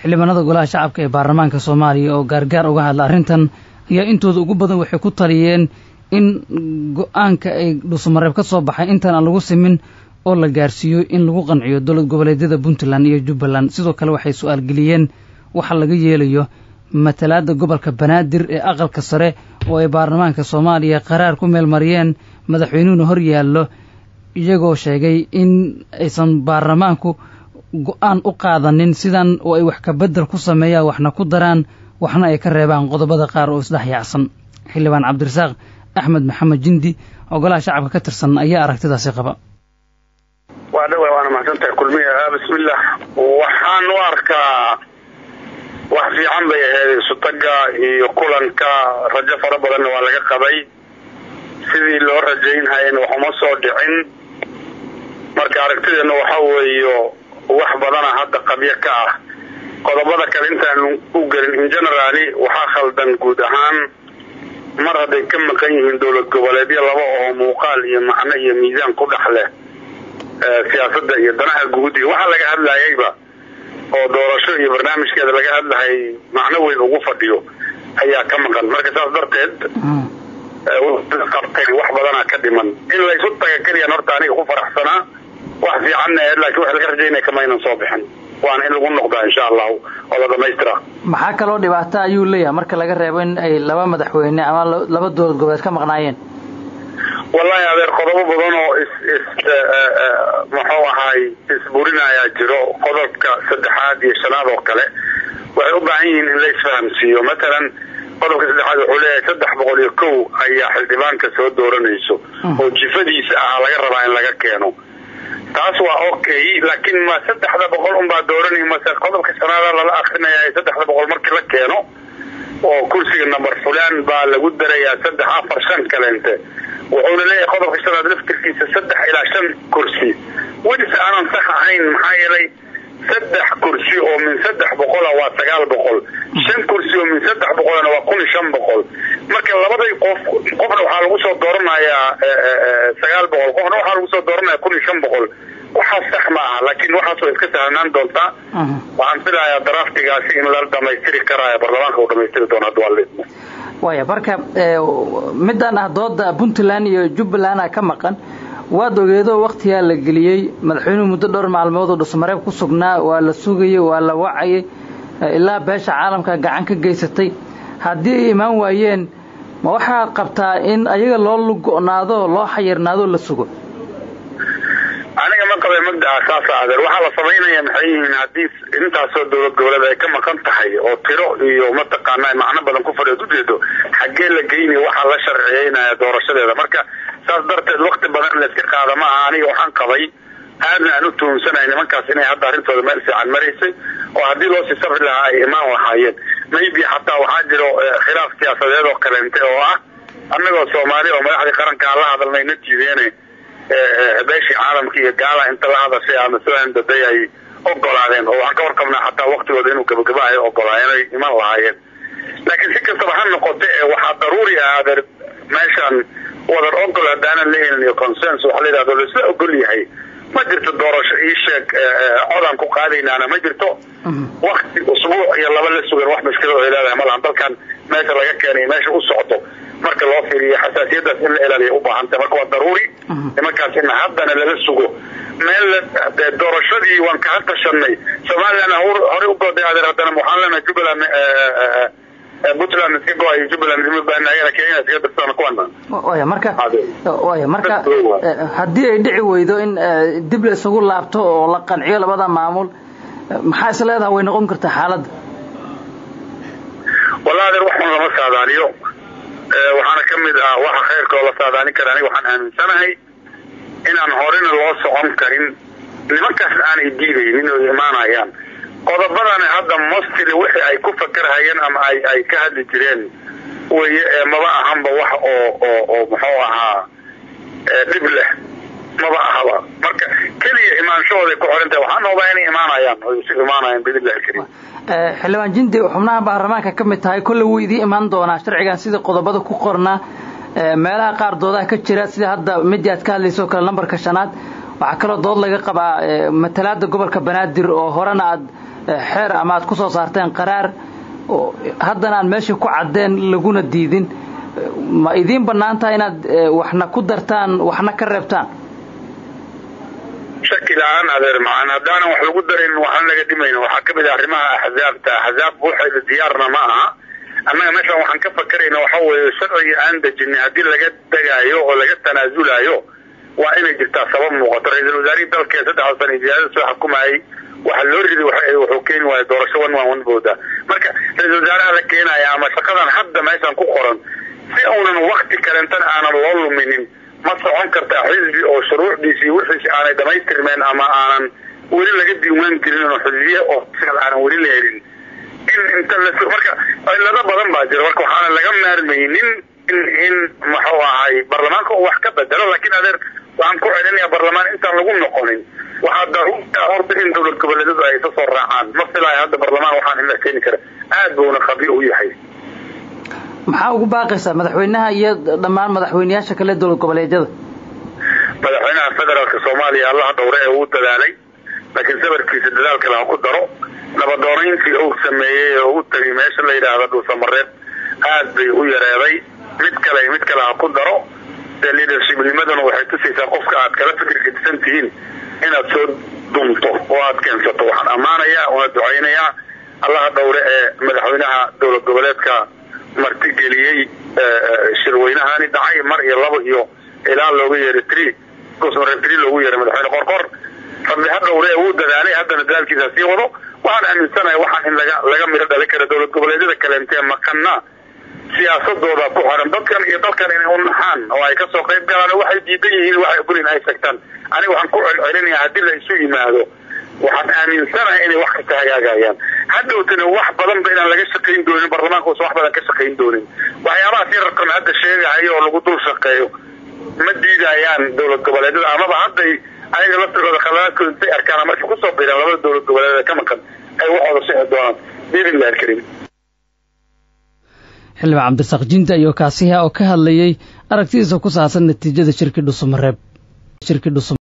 xildhibaanada golaha shacabka ee baarlamaanka soomaaliya oo gaargaar uga hadla arrintan ayaa intooda ugu badan waxay ku taliyeen in go-aanka ay dhuusamareeb ka soo baxay intaan aan lagu simin oo la gaarsiiyo in lagu qanciyo dowlad goboleedyada puntland iyo jubbaland sidoo kale waxay su-aal geliyeen waxa laga yeelayo matalaadda gobolka banaadir ee aqalka sare oo ay baarlamaanka soomaaliya qaraar ku meel mariyeen madaxweynuhuna hor yaallo iyagoo sheegay in aysan baarlamaanku go-aan u qaadanin sidan oo ay wax ka beddel ku sameeyaan waxna ku daraan waxna ay ka reebaan qodobada qaar oo isdhex yaacsan xildhibaan cabdirasaaq axmed maxamed jindi oo golaha shacabka ka tirsan ayaa aragtidaasi qaba waa dhawa waana mahadsantahay kulmiya bismillah waxaan u arkaa wax fiican bay ahayd isutaga iyo kulanka rajo fara badanna waa laga qabay sidii loo rajaynhayana waxuma soo dhicin marka aragtideena waxa weeyo wax badana hadda qabyo ka ah qodobada kale intaan u gelin in generaali waxaa khaldan guud ahaan mar hadday ka maqan yihiin dowlad goboleedyo laba oo muuqaal iyo macno iyo miisaan ku dhex leh siyaasadda iyo danaha guud iyo waxa laga hadlayayba oo doorasho iyo barnaamijkeeda laga hadlahay macno weyn ugu fadhiyo ayaa ka maqan marka saas darteed qabtay wax badanaa ka dhiman in laysu taga keliyaan horta aniga ku faraxsanaa wax fiicanna ahayd laakiin wax laga rajaynaya kamaynan soo bixin waana in lagu noqdaa insha allahu oo la dhamaystira maxaa kaloo dhibaato ayuu leeyahay marka laga reebo in ay laba madaxweyne ama laba dowlad goboleed ka maqnaayeen wallahi adeer qodobo badan oo is is muxuu ahaay isburinayaa jiro qodobka saddexaad iyo shanaad oo kale waxay u baahan yihiin in la isfahamsiiyo matalan qodobka saddexaad wuxuu leeyahay saddex boqol iyo kow ayaa xildhibaanka soo dooranayso oo jifadiisa ahaa laga rabaa in laga keeno taas waa okay laakiin ma saddexda boqol unbaa dooranay mase qodobka shanaada lala akrinaya saddexda boqol markii la keeno oo kursiga number fulaan baa lagu darayaa saddex afar shan kaleente wuxuuna leeyahay qodobka shanaad laftirkiisa saddex ilaa shan kursi welise aanan sax ahayn maxaa yeelay saddex kursi oo min saddex boqola waa sagaal boqol shan kursi oo min saddex boqolna waa kun iyo shan boqol marka labaday qof qofna waxaa lagu soo dooranayaa sagaal boqol qofna waxaa lagu soo dooranaya kun iyo shan boqol waxaas sax ma aha laakiin waxaas way iska sahlanaan doontaa waxaan filayaa daraftigaasi in la dhamaystiri karaayo baarlamaanka uu dhamaystiri doono hadda waa la idmo waya marka midaan ah dooda puntland iyo jubbaland ka maqan waad ogeedo waktigaa la geliyey madaxweynuhu muddo dhowr maalmood oo dhusmareeb ku sugnaa waa la sugayey waa la wacayay ilaa beesha caalamka gacan ka geysatay haddii ay imaan waayeen ma waxaad qabtaa in ayaga loo lugo'naado loo xayirnaado la sugo aniga ma qabay magdaca saasa adeer waxaa la samaynaya maxay yihiin haddii intaasoo dowlad goboleed ay ka maqan tahay oo tiro iyo mataqaana macno badan ku fadhiyood ujeedo xaggee la geynaya waxaa la sharciyeynaya doorashadeeda marka saas darteed wakti badan in layska qaada ma aha aniga waxaan qabay aadna aan u tuhunsanay nimankaas inay hadda arrintooda meel fiican maraysay oo haddii loo sii safri lahaa ay imaan lahaayeen maybe xataa waxaa jiro khilaaf siyaasadeed oo kaleente oo ah annagoo soomaali oo madaxdii qarankaa la hadalnay na jiideene beeshii caalamka iyo gaala inta la hadashay ama sidan daday ay ogolaadeen oo waxaan ka warqabnaa xataa waktigooda inuu gabagaba ay ogolaayeen ay iman lahaayeen laakiin si kastaba ha noqote waxaa daruuri ah adeer meeshan wadar ogol haddaanan la helin iyo consens waxa la yidhahdo laisla ogol yahay ma jirto doorasho ii sheeg codaan ku qaadaynaana ma jirto wakti usbuuc iyo laba la sugan wax mushkilad ay leedahay malahan dalkan meesha laga keenay meesha u socdo marka loo fiiriyo xasaasiyadaas in la ilaaliya u baahantay marka waa daruuri nimankaas in haddana lala sugo meel doorashadii waan kaga tashanay somalilan horey u gooday adeer haddana waxaan leenahay jubbaland puntland iska go-ay jubbaland isma baanayana kenya iska dirsan kuwana waya marka waya marka haddii ay dhici weydo in dib la isugu laabto oo la qanciyo labada maamul maxaa is leedaha way noqon kartaa xaaladda wallahi adeer waxun lama saadaaliyo waxaana ka mid ah waxa khayrka oo la saadaalin kara aniga waxaan aaminsanahay inaan horena loo socon karin nimankaas aanay diidaynin oo imaanayaan qodobadani hadda mostly wixii ay ku fakerhayeen ama ay ay ka hadli jireen weye ee maba ahanba wax oo oo oo muxuu ahaa dhib leh maba ahaba marka keliya imaanshahooday ku xiran tahay waxaan hubaa inay imaanayaan oo isu imaanayaan biidnillahi alkariim xildhibaan jindi xubnaha baarlamaanka ka mid tahay kolle wuu idiin imaan doonaa sharcigan sida qodobada ku qornaa meelaha qaar doodaha ka jira sida hadda midii aad ka hadlayso o kale lambarka shanaad waxaa kaloo dood laga qabaa matalaada gobolka banaadir oo horena aad xeer ama aad ku soo saarteen qaraar haddana aan meeshii ku caddeen laguna diidin ma idiin bannaan tahay inaad waxna ku dartaan waxna ka reebtaan shaki la-aan adeer macaan haddaanan wax lagu darin waxaan laga dhimayna waxaa ka mid ah arrimaha axzaabta axzaab waxayda diyaarna ma aha annaga meeshaan waxaan ka fakarayna waxa weeye sharciga aan dejinay haddii laga degaayo oo laga tanaasulayo waa inay jirtaa sabab muuqato ra-iisul wasaarihii dalkee saddexda sana ziyaadada soo xukumayay waxa loo riday wuxuu keeni waaya doorasho wan waan wanbooda marka ra-isul wasaaraha la keenaya ama shaqadan hadda meeshaan ku qoran si uunan wakti kalentana aanan loo luminin ma socon kartaa xisbi oo shuruucdiisii wixiisi aanay dhamaystirmeen ama aanan weli laga diiwaan gelin oo xisbiye oo aanan weli la helin in inta la marka cilado badan baa jira marka waxaana laga maarmaynin in in muxuu ahay baarlamaanka uu wax ka bedelo laakiin adeer waxaan ku celinaya baarlamaan intaan lagu noqonin waxaa daruurta horta in dowlad goboleedyadu ay isa soo raacaan ma filaayo hadda baarlamaan waxaan in la keeni kara aad buuna khabi u yahay maxaa ugu baaqaysaa madaxweynaha iyo dhammaan madaxweyneyaasha kale dowlad goboleedyada madaxweynaha federaalka soomaaliya allaha dhowre ee uu dadaalay laakiin sabarkiisa dadaal kale ha ku daro nabadoonayntii uu sameeyey oo u tegay meesha la yidhaahdo dhuusamareed aad bay u yareeday mid kale mid kale ha ku daro dee leadershipnimaduna waxay tusaysaa qofka aad kala fikir gedisan tihiin inaad soo dumto oo aad keensato waxaan ammaanayaa una ducaynayaa allaha dhowre ee madaxweynaha dowlad goboleedka martigeliyey shirweynahani dhacay mar iyo labo iyo ilaa looga yeeray tri gosmareeb tri loogu yeeray madaxweyne qorqor rabbi ha dhowre ee wuu dadaalay haddana dadaalkiisa sii wado waxaan aaminsanahay waxaan in laga laga midho dhali kara dowlad goboleedyada kaleentee maqana siyaasadooda ku xiran dadkan iyo dalkan inay u naxaan oo ay kasoo qayb galaan oo waxay diidan yihiin waxay ogolin ay tagtaan aniga waxaan ku celcelinayaa haddii la isu yimaado waxaan aaminsanahay inay wax kasta hagaagayaan hadhowtana wax badanba inaan laga shaqayn doonin baarlamaanka uusan wax badan ka shaqayn doonin waxyaabahaas yararkan hadda sheegahayo oo lagu dul shaqeeyo ma diidayaan dowlad goboleedyada amaba hadday ayaga laftigooda khalaadkooda intay arkaan ama markay kusoo biiraan labada dowlad goboleed ka maqan ay waxooda sixi doonaan biidnillahi alkariim xildhibaan cabdirasaaq jinta iyo kaasiha oo ka hadlayey aragtidiisa ku saabsan natiijada shirkii dhusumareeb